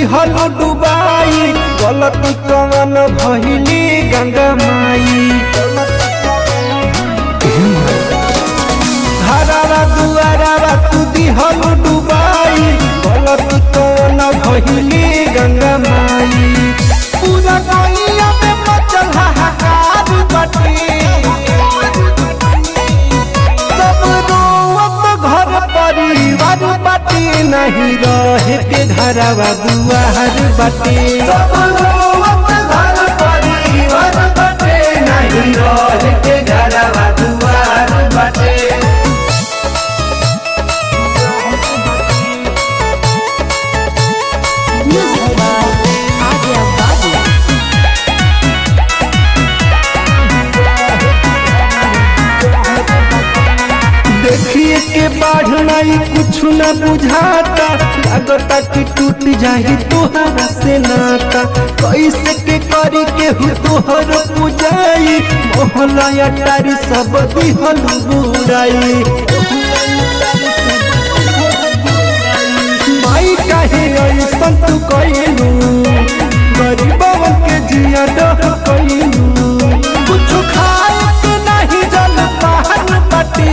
दिहल डुबाई गलती कवन भइली गंगा माई हरारा दुआरा तू दिहल डुबाई गलती कवन भइली गंगा माई पूरा गैया में मचल हाहाकार बाटे सब रोवत घर परिवार बाटे नहीं रहे के घरवा दुआर बाटे सब रोवत घर परिवार बाटे नहीं रहे के घरवा दुआर बाटे Music by Adya Babu. देखिए के बाढ़ नहीं कुछ न बुझाता लगता कि टूट जाही तोहरा से नाता कैसे के करी के हु तोहर पुजाई मोहला अटारी सब दिहल बुराई माई काहे ऐसन तू कइलू गरीबवन के जिया डह कइलू कुछ खाए के नहीं जल पान बाटे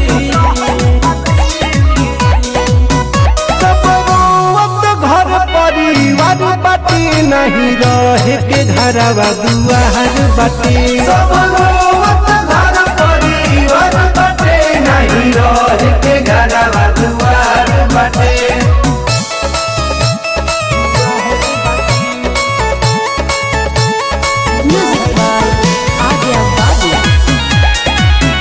सब रोवत घर परिवार बाटे नहीं रहे के घरवा दुआर बाटे सब रोवत घर परिवार बाटे नहीं रहे के घरवा दुआर बाटे Music by Adya Babu.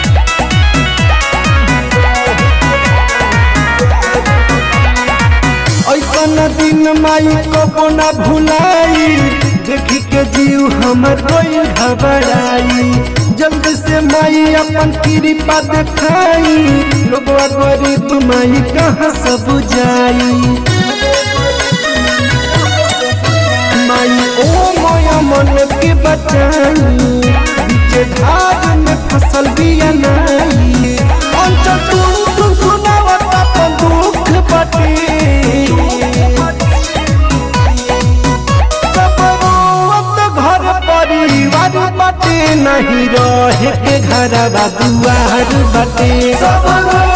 ऐसन दिन माई को ना भुलाई देखी के जीव हमर कोई घबराई जल्दी से माई अपन कृपा दिखाई लोगवा गरीब माई कहाँ सब जाई माई ओ मोया मन के बचाई बीचे धार में फसल बिया नाई अंचल तू तू सुनावत अपन दुख बटे सब रोवत घर परिवार बाटे नहीं रहे के घरवा दुआर बाटे सब